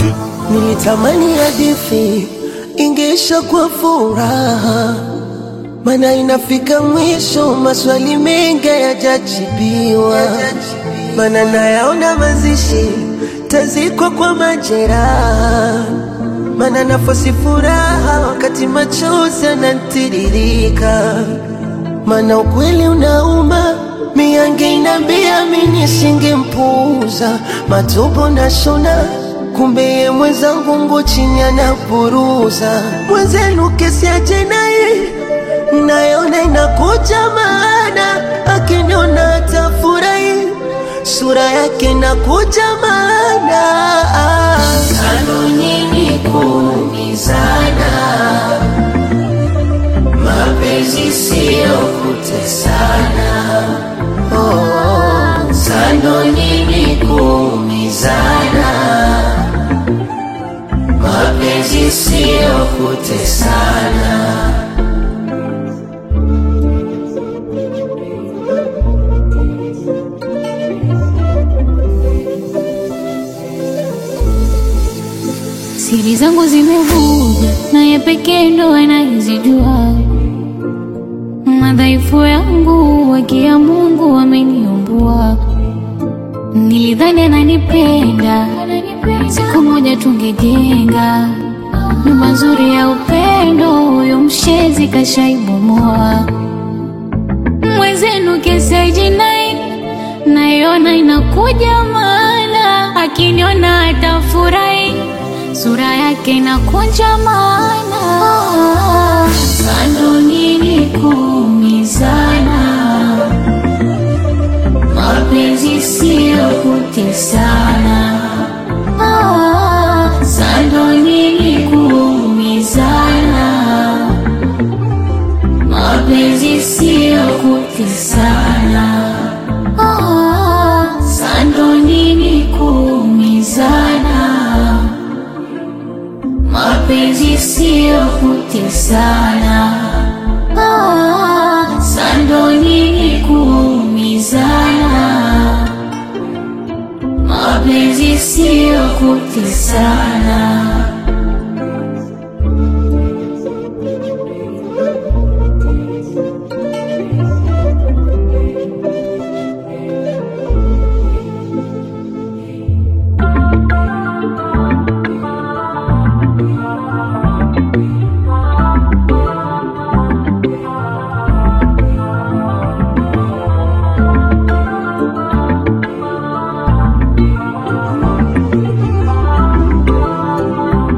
Nilitamani hadithi ingeisha kwa furaha, mana inafika mwisho, maswali mengi hayajajibiwa, mana nayaona mazishi tazikwa kwa majeraha, mana nafasi furaha wakati machozi yanatiririka, mana ukweli unauma miange inambia mini singempuuza matobo na shona kumbe ye mwenzangu ngo chini anapuruza mwenzenu kesi ya jinai nayona inakuja maana akiniona atafurahi sura yake inakuja maana Kando nyinyi kuumizana, mapenzi siyo kutesana. Oh, Kando nyinyi kuumizana, mapenzi siyo kutesana. Siri zangu zimevuja, naye pekee ndo anayezijua. Madhaifu yangu wakia Mungu ameniumbua. Nilidhani ananipenda, siku moja tungejenga nyumba nzuri ya upendo. Huyo mshezi kashaibomoa. Mwenzenu kesi ya jinai naiona inakuja, maana akiniona atafurahi sura yake inakunja maana Kando nyinyi kuumizana, mapenzi siyo kutesana. Kando nyinyi kuumizana, mapenzi siyo kutesana. Kando nyinyi kuumizana, mapenzi siyo kutesana. Sando nyinyi kuumizana, mapenzi siyo kutesana.